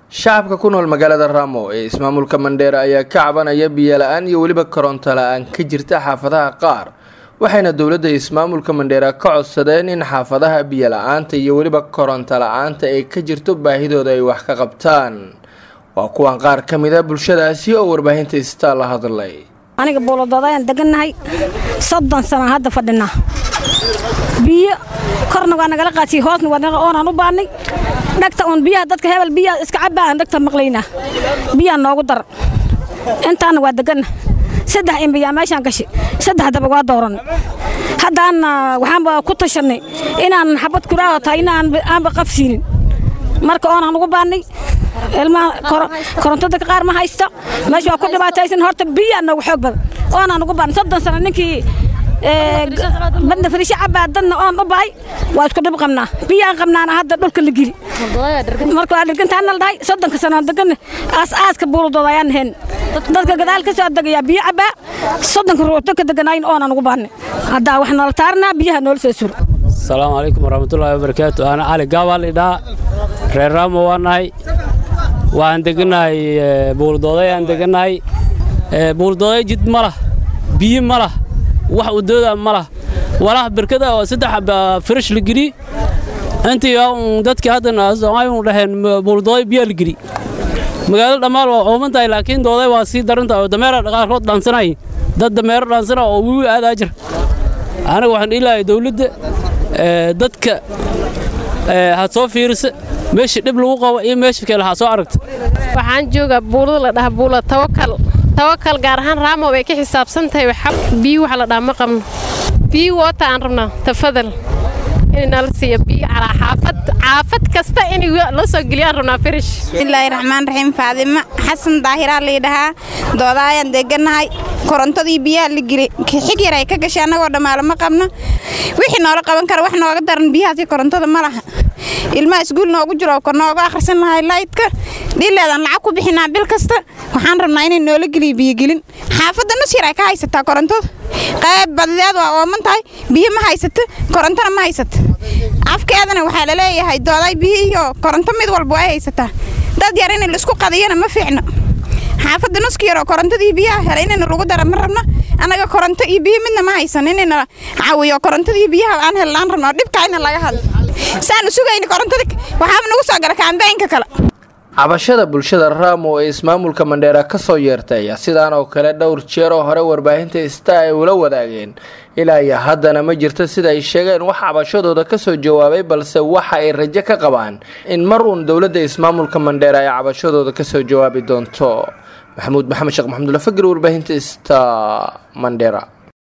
shacabka ku nool magaalada raamo ee ismaamulka mandheera ayaa ka cabanaya biyo la-aan iyo weliba koronto la-aan ka jirta xaafadaha qaar waxayna dowladda ismaamulka mandheera ka codsadeen in xaafadaha biyo la-aanta iyo weliba koronto la-aanta ay ka jirto baahidooda ay wax ka qabtaan waa kuwan qaar ka mid a bulshadaasi oo warbaahinta istaa la hadlay aniga buuladoodaayaan degannahay soddon sana hadda fadhinaa biyo korna waa nagala qaadsiye hoosna waa oonaan u baannay dhagta uun biyaha dadka hebel biyaha iska cabbaan dhagta maqlaynaa biyaa noogu dar intaana waa deganna saddex imbiyaa meeshaan gashi saddexdaba waa dooranay haddaanna waxaanba ku tashannay inaan xabad kuraaho tahay inaanba qafsiinin marka oonaan ugu baannay ilmaha korontada qaar ma haysto meesha waa ku dhibaataysan horta biyaa noogu xoog badan oonaan ugu baannay soddon sano ninkii badna fariisho cabbaa dadna oon u bahay waa isku dhib qabnaa biyaan qabnaana hadda dhulka la geli marka waa dhirgantaana la dhahay soddonka sanoon degan aas-aaska buuladooda ayaan ahayn dadka gadaal ka soo degayaa biyo cabbaa soddonka ruux dadka deganayn oonaan ugu baannay haddaa wax noola taaranaa biyaha noola soo suro asalaamu calaykum waraxmatullaahi wabarakaatu ana cali gaabaa lidhaa reer raamo waa nahay waxaan degannahay buuladooday aan degannahay buuladooday jid ma lah biyo ma lah wax udooda ma lah walaha berkada oo saddex firish la geli intii dadkii haddana aynu dhaheen buuladooday biyaa la geli magaalada dhammaan waa ooman tahay laakiin dooday waa sii daran tahay oo dameera qaarkood dhaansanay dad dameero dhaansana oo wiwi aadaa jira aniga waxaan dhihilahay dawladda dadka ha soo fiirisa meesha dhib lagu qabo iyo meesha kale ha soo aragta waxaan joogaa buulada la dhaha buula tawakal tawakal gaar ahaan raamo bay ka xisaabsan tahay biyo waxa la dhaha ma qabno biyo woota aan rabnaa tafadal in nala siiyo biyo calaa xaafad xaafad kasta in la soo geliyaan rabnaa firish bismillaahi raxmaan raxiim faadimo xasan daahiraa layidhahaa doodaayaan degannahay korontadii biyaha la geli xig yar ay ka gashay annagoo dhammaale ma qabno wixii noola qaban kara wax nooga daran biyahaasi korontada ma laha ilmaha isguul noogu jiro ka nooga akhrisan lahay laydka dhileedaan lacag ku bixinaa bil kasta waxaan rabnaa inay noola geliyo biyogelin xaafadda nus yar ay ka haysataa korontada qayb badideed waa ooman tahay biyo ma haysato korontona ma haysato afkeedana waxaa laleeyahay dooday biyo iyo koronto mid walba ay haysataa dad yar in laisku qadiyana ma fiicno xaafadda nuska yaroo korontadii biyaha helay inayna lagu dara ma rabno annaga koronto iyo biyo midna ma haysan inayna caawiyo korontadii biyaha aan hellaan rabno dhibkaa ina laga hadlo saanu sugayna korontada waxaaba nagu soo gala kaambeynka kale cabashada bulshada raamo ee ismaamulka mandheera ka soo yeertay ayaa sidaan oo kale dhowr jeer oo hore warbaahinta ista ay ula wadaageen ilaa iyo haddana ma jirto sida ay sheegeen wax cabashadooda ka soo jawaabay balse waxa ay rajo ka qabaan in mar uun dowladda ismaamulka mandheera ay cabashadooda ka soo jawaabi doonto maxamuud maxamed sheekh maxamudula fagir warbaahinta ista mandheera